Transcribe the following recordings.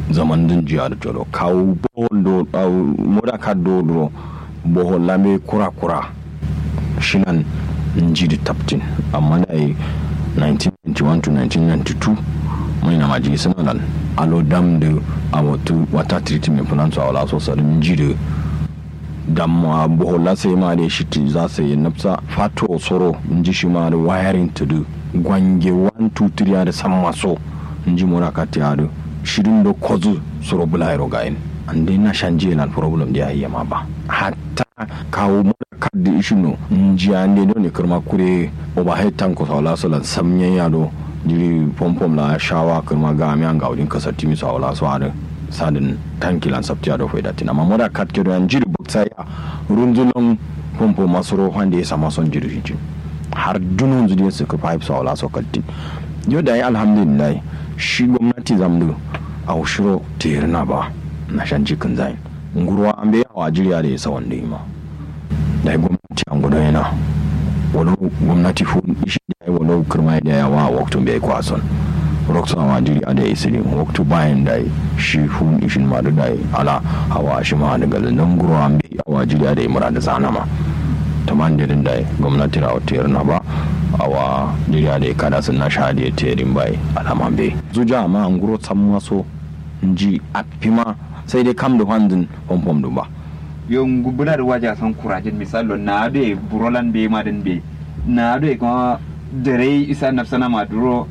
zaman din jiya da tolo kawo bohol do moda ka do do bohol lame kura kura shinan nji da taptin amma da yi 1991 to 1992 mai na maji sinalan alo dam da a wata wata treatment plan su a wala so sarin nji da damma bohola sai ma da shi za su yi nafsa fato soro nji shi ma da wiring to do gwange 1 2 3 da san maso nji mora ka ta da shirin da kwazu soro bulairo gain an dai na shan jiya na problem da ya ma ba hatta kawo mura kaddi ishino nji an dai ne kirma kure overhead tank ko sawala salan samyen yado jiri pompom la shawa kirma ga mi an gaudin kasar timi sawala so ada sadin tankilan sabtiya da faida tina amma mura kad kedo an jiri buksa ya runzulon pompo masoro wanda ya sama son jiri jin har dunun zudiya su ka pipe sawala so kaltin yau da ya alhamdulillah shi gwamnati zamdu a ushiro na ba na shan cikin zai nguruwa an bai yawa jiriya da ya sa wanda ma da ya gwamnati an gudu yana wani gwamnati fu ishi da ya wani kirma da yawa a waktun bai kwason roksa ma jiriya da ya isiri waktu bayan da ya shi fu ishin ma da ya ala hawa shi ma daga lallan nguruwa an bai yawa jiriya da ya mura da zana ma ta man da ya gwamnati na wata na ba awa jiriya da kada sun na sha da terin bai alama be zuja ma an guro san maso nji apima sai dai kam da handin pompom du ba yon gubuna da waja san kurajin misalo na be burolan be madin be na be kuma dare isa nafsana maduro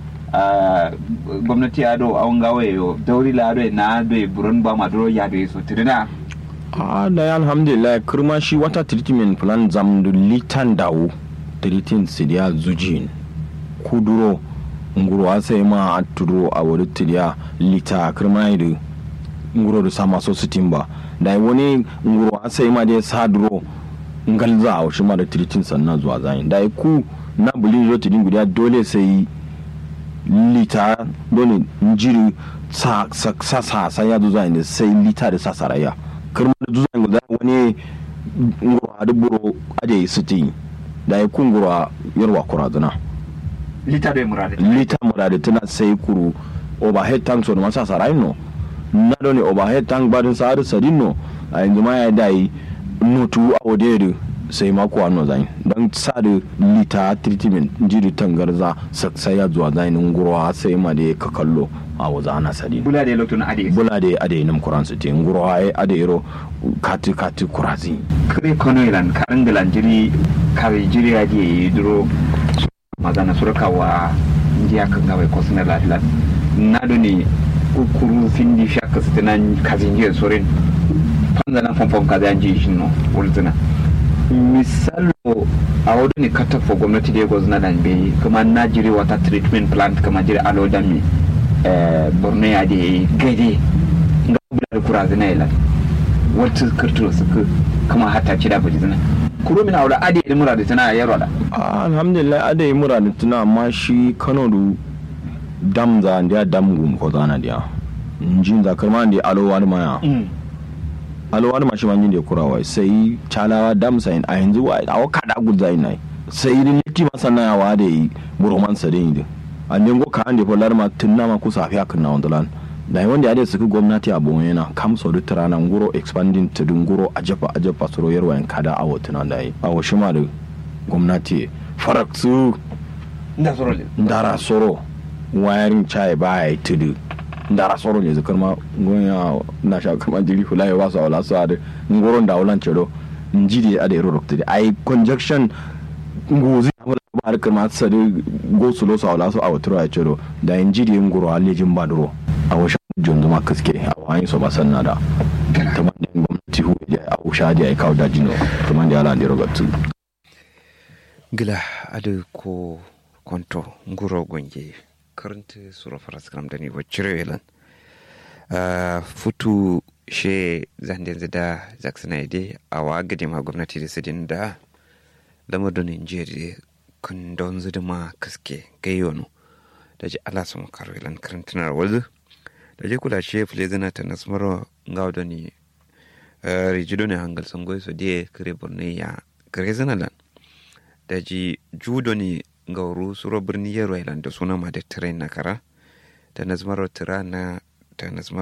gwamnati ado awon gawe yo dauri la ado na be buron ba maduro ya be so tirina a da ya alhamdulillah kirma shi wata treatment plan zam da litan dawo tiritin sidiya zujin kuduro nguro sai ma a turo a wani tiriya lita kirma da nguro da sama so su timba da wani nguro sai ma da sa duro ngalza a shi ma da tiritin sannan zuwa zayin da ku na bulin zo tidin guda dole sai lita dole njiri sa sa sa sa ya zuwa ne sai lita da sa saraya kirma da zuwa guda wani nguro a duburo ade su tin da ya kungura yarwa kuraduna lita da murade lita murade tana sai kuru overhead tank so da masa sarai no na do ne overhead tank badin sa har sadin no a yanzu ma ya dai notu a wadere sai mako ano zai dan sa da lita treatment jiri tangarza sai ya zuwa zai ngurwa sai ma da ka kallo a waza ana sadi bula da lokacin ade bula da ade nam kuran su te ngurwa ai ade ro kati kati kurazi kare kono ilan karin da lanjiri kare jiri ya je duro magana surka wa ndiya kan gawai ko suna lafiya na do ne kukuru findi shaka stinan kazin jiya sorin fanza na famfam kaza yan ji shi no ulzina misalo a wadda ne katafo gwamnati da ya gwazna da bai kuma na jiri wata treatment plant kama jiri alo da mi borno ya da gade ga bular kura zina ila wata kirturo suka kama hata ci da buji zina kuro mina aure ade da mura da tana yaro da alhamdulillah ade yi mura da tana amma shi kano du dam za da dam gum ko zana dia njin za karma da alo wani maya alo wani mashi manjin da kurawa sai chalawa dam sai a yanzu wa a waka da gud zai nai sai irin liti masana ya wa da yi buroman sa din yi an dengo ka an da polar ma tunna ma ku safiya kan na wandalan da wanda ya da suka gwamnati a bon yana kam so duk rana nguro expanding to nguro ajafa ajafa soro yarwa yan kada a wotuna da yi a washi ma da gwamnati farak su nda soro le ndara soro wayarin chai ba ya tudu ndara soro ne zikar ma gonya na sha kama jiri hula ya wasu awla su da ngoro da wulan cero njidi a da iro rokta ai conjunction ngozi ba har kama sa da go su lo su awla su a wuturo ya cero da njidi ngoro alejin baduro a washe jonzu ma kaske a wani so ba sanna da ta man gwamnati hu ya a usha da ya kawo da jino ta man da ala da rogatu gila adu ko konto nguro gonje karanta sura faras kram da ni wacire yelan futu she zanden zida zaksana ide a wa gade ma gwamnati da sidin da lamarin Nigeria kan don zida ma kaske gayyano da ji ala sun karo yelan karantunar wazu da je kula she fule zana ta nasmaro ngaw da ni rijido ne hangal sangoy so die kare borne ya kare zana lan da ji judo ne gauru suro birni yaro da suna ma da tirain na kara da nazmaro tira na da nazmaro